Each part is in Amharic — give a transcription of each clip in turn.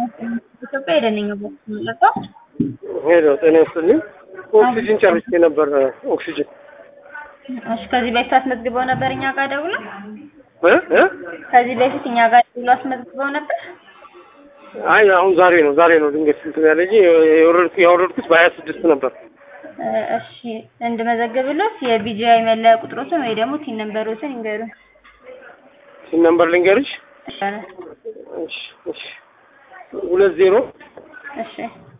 ኢትዮጵያ ሄደንኝ ቦክስ የምንለቀው ሄሎ ጤና ይስጥልኝ። ኦክሲጅን ጨርሼ ነበር። ኦክሲጅን እሺ። ከዚህ በፊት አስመዝግበው ነበር እኛ ጋር ደውለው? እ እ ከዚህ በፊት እኛ ጋር ደውለው አስመዝግበው ነበር? አይ አሁን ዛሬ ነው ዛሬ ነው ድንገት እንትን ያለኝ የወረድኩ ያወረድኩት በሀያ ስድስት ነበር። እ እሺ እንድመዘግብሎት የቢጂአይ መለያ ቁጥሮትን ወይ ደግሞ ቲን ነምበሮትን ይንገሩን። ሲን ነምበር ልንገርሽ። ይሻላል። እሺ እሺ ሁለት ዜሮ እሺ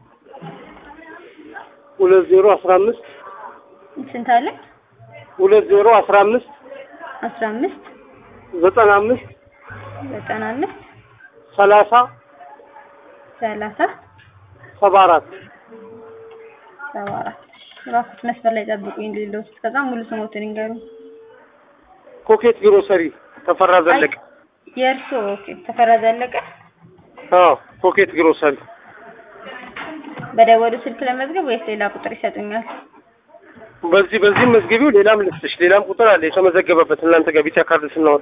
ሁለት ዜሮ አስራ አምስት ስንት አለ? ሁለት ዜሮ አስራ አምስት አስራ አምስት ዘጠና አምስት ዘጠና አምስት ሰላሳ ሰላሳ ሰባ አራት ሰባ አራት እባክዎት መስመር ላይ ጠብቁኝ ሌለው እስከዛ ሙሉ ስሞትን ይንገሩን። ኮኬት ግሮሰሪ ተፈራ ዘለቀ። የእርስዎ ኦኬ ተፈራ ዘለቀ አዎ ኮኬት ግሮሰሪ በደወሉ ስልክ ለመዝገብ ወይስ ሌላ ቁጥር ይሰጡኛል? በዚህ በዚህም መዝገቢው ሌላም ልስጥሽ ሌላም ቁጥር አለ የተመዘገበበት እናንተ ጋር ቢጫ ካርድ ስናወጣ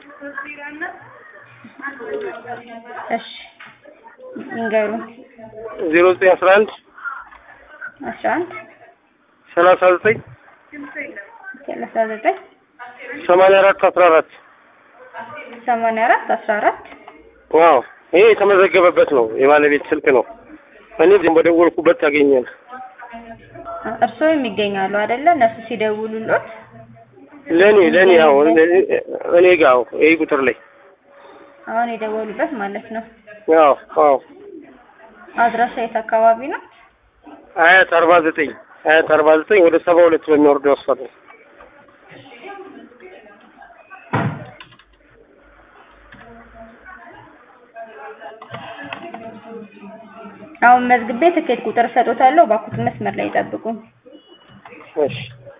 እሺ ይንገሩን። ዜሮ ዘጠኝ አስራ አንድ አስራ አንድ ሰላሳ ዘጠኝ ሰላሳ ዘጠኝ ሰማንያ አራት አስራ አራት ሰማንያ አራት አስራ አራት ዋው ይሄ የተመዘገበበት ነው የባለቤት ስልክ ነው እኔ ዝም በደወልኩበት ታገኛል እርስዎ የሚገኛሉ አይደለ? እነሱ ሲደውሉልዎት ለእኔ ለእኔ ያው እኔ ጋር ይሄ ቁጥር ላይ አሁን የደወሉበት ማለት ነው። አዎ አዎ አድራሻ የት አካባቢ ነው? አያት አርባ ዘጠኝ አያት አርባ ዘጠኝ ወደ ሰባ ሁለት በሚወርደው አስፋልት ነው። አሁን መዝግቤ ትኬት ቁጥር እሰጦታለሁ። እባክዎት መስመር ላይ ይጠብቁኝ። እሺ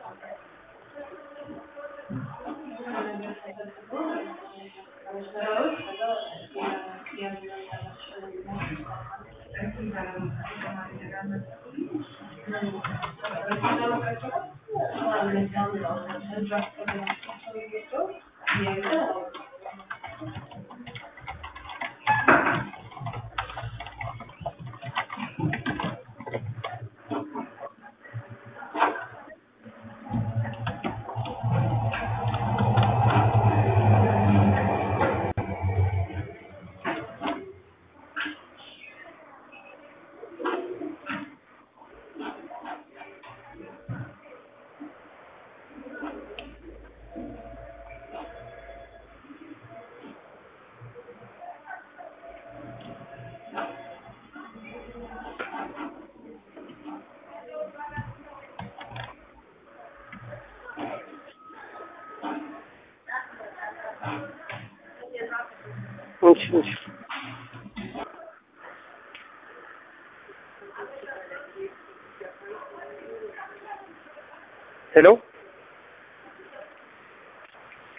እሺ እሺ ሄሎ